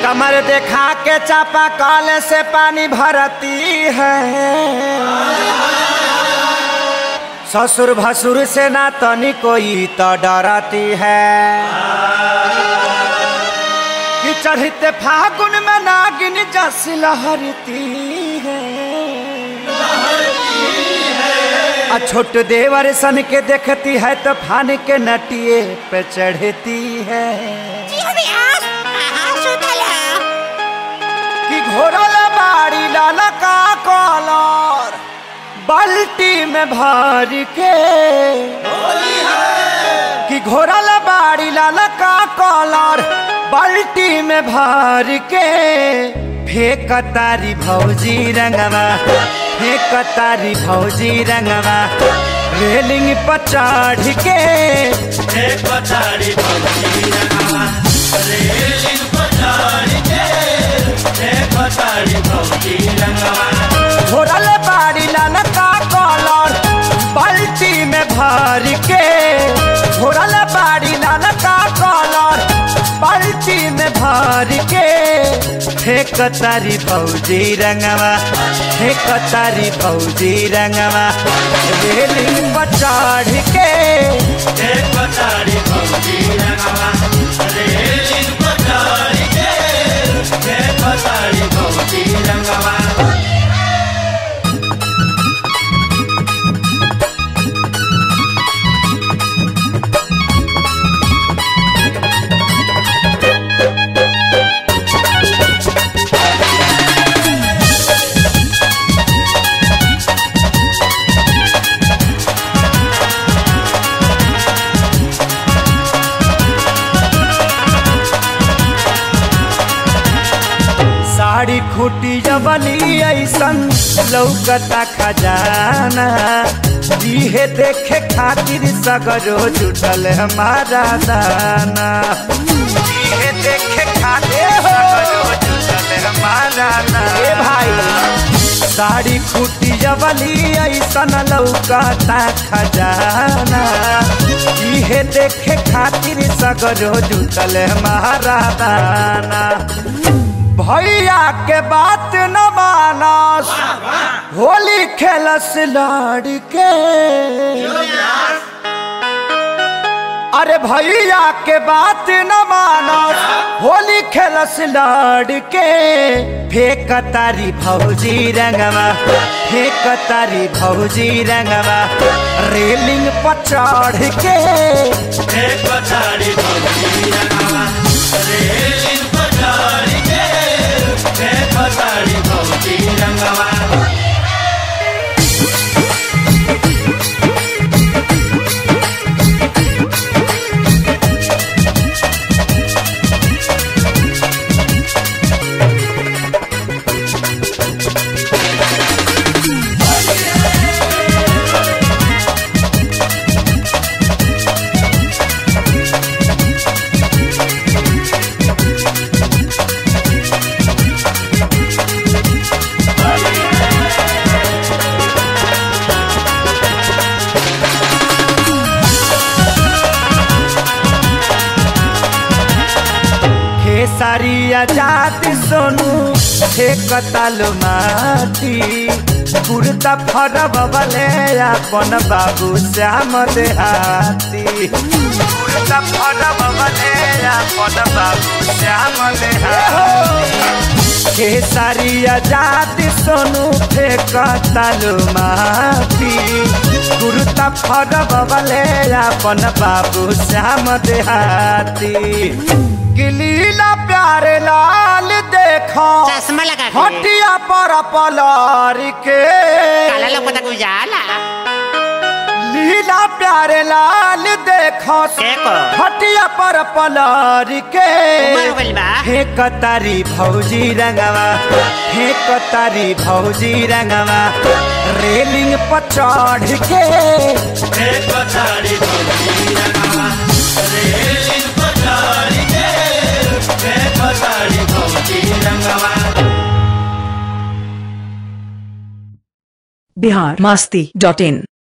कमर देखा के चापा कल से पानी भरती है ससुर भसुर से ना तनी कोई तो डरती है कि चढ़ते फागुन में नागिन जस लहरती है आ छोट देवर सन के देखती है तो फान के नटिए पे चढ़ती है कि घोरल बाड़ी लाला का कॉलर बाल्टी में भर के कि घोरल बाड़ी लाला का कॉलर बाल्टी में भर के फेंक तारी भौजी रंगवा फेंक तारी भौजी रंगवा रेलिंग पर चढ़ के एक पतारी भौजी रंगवा रेलिंग पर चढ़ के एक पतारी भौजी रंगवा घोरल बाड़ी लाला का कॉलर बाल्टी में भर के घोरल बाड़ी लाला का कॉलर बाल्टी में भर के फेंक तारी भौजी रंगवा फेंक तारी भौजी रंगवा रेलिंग पर चढ़ के एक पतारी भौजी रंगवा रेलिंग पर चढ़ के एक पतारी भौजी रंगवा साड़ी खूटी जबली ऐसन लौकता खजाना इहे देखे खातिर सगरो जुटल हमारा दाना इहे देखे खातिर सगरो जुटल हमारा दाना ए भाई साड़ी खूटी जबली ऐसन लौकता खजाना इहे देखे खातिर सगरो जुटल हमारा दाना भैया के बात न मानस होली खेलस लड़के अरे भैया के बात न मानस होली खेलस लड़के फेंक तारी भौजी रंगवा फेंक तारी भौजी रंगवा रेलिंग पर चढ़ के एक पतारी भौजी रंगवा रेलिंग पर चढ़ के एक पतारी भौजी रंगवा खेसारिया जाति सोनू हे कतालो माटी कुर्ता फरब बले अपन बाबू श्याम देहाती कुर्ता फरब बले अपन बाबू श्याम देहाती खेसारिया जाति सोनू हे कतालो माटी कुर्ता फरब बले अपन बाबू श्याम देहाती गिलीला प्यारे लाल देखो चश्मा लगा के हटिया पर पलार के काला लौकता के उजाला लीला प्यारे लाल देखो देखो। हटिया पर पलार के उमर हो गइल बा। हे कतारी भौजी रंगवा हे कतारी भौजी रंगवा रेलिंग पर चढ़ के एक पतारी भौजी रंगवा रेलिंग पर चढ़ के एक पतारी भौजी रंगवा बिहार मस्ती डॉट इन